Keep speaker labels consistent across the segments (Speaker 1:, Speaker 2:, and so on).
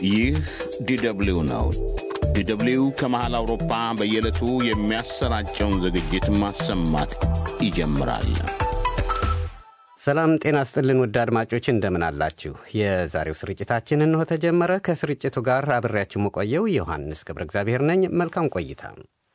Speaker 1: ይህ ዲደብሊው ነው። ዲደብሊው ከመሃል አውሮፓ በየዕለቱ የሚያሰራጨውን ዝግጅት ማሰማት ይጀምራል።
Speaker 2: ሰላም ጤና ስጥልን ውድ አድማጮች እንደምን አላችሁ? የዛሬው ስርጭታችን እንሆ ተጀመረ። ከስርጭቱ ጋር አብሬያችሁ መቆየው ዮሐንስ ገብረ እግዚአብሔር ነኝ። መልካም ቆይታ።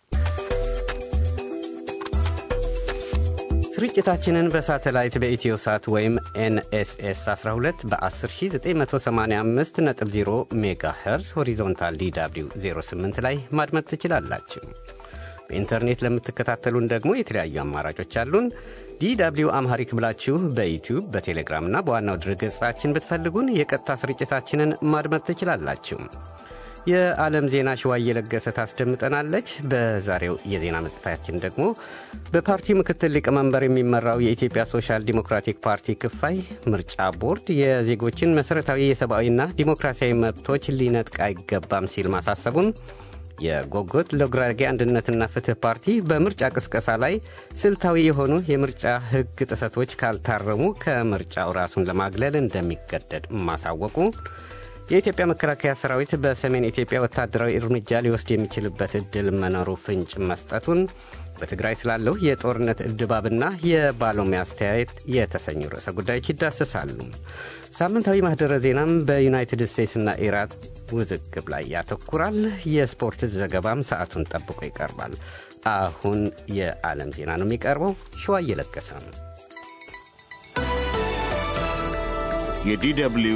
Speaker 2: ስርጭታችንን በሳተላይት በኢትዮ ሳት ወይም ኤንኤስኤስ 12 በ10985 ነጥብ 0 ሜጋ ሄርዝ ሆሪዞንታል ዲw 08 ላይ ማድመጥ ትችላላችሁ። በኢንተርኔት ለምትከታተሉን ደግሞ የተለያዩ አማራጮች አሉን። ዲw አምሃሪክ ብላችሁ በዩቲዩብ በቴሌግራምና በዋናው ድረገጻችን ብትፈልጉን የቀጥታ ስርጭታችንን ማድመጥ ትችላላችሁ። የዓለም ዜና ሽዋ እየለገሰ ታስደምጠናለች። በዛሬው የዜና መጽሔታችን ደግሞ በፓርቲው ምክትል ሊቀመንበር የሚመራው የኢትዮጵያ ሶሻል ዲሞክራቲክ ፓርቲ ክፋይ ምርጫ ቦርድ የዜጎችን መሠረታዊ የሰብአዊና ዲሞክራሲያዊ መብቶች ሊነጥቅ አይገባም ሲል ማሳሰቡን የጎጎት ለጉራጌ አንድነትና ፍትህ ፓርቲ በምርጫ ቅስቀሳ ላይ ስልታዊ የሆኑ የምርጫ ሕግ ጥሰቶች ካልታረሙ ከምርጫው ራሱን ለማግለል እንደሚገደድ ማሳወቁ፣ የኢትዮጵያ መከላከያ ሰራዊት በሰሜን ኢትዮጵያ ወታደራዊ እርምጃ ሊወስድ የሚችልበት ዕድል መኖሩ ፍንጭ መስጠቱን፣ በትግራይ ስላለው የጦርነት ድባብና የባለሙያ አስተያየት የተሰኙ ርዕሰ ጉዳዮች ይዳሰሳሉ። ሳምንታዊ ማህደረ ዜናም በዩናይትድ ስቴትስና ኢራን ውዝግብ ላይ ያተኩራል። የስፖርት ዘገባም ሰዓቱን ጠብቆ ይቀርባል። አሁን የዓለም ዜና ነው የሚቀርበው። ሸዋ እየለገሰ ነው።
Speaker 1: የዲደብሊው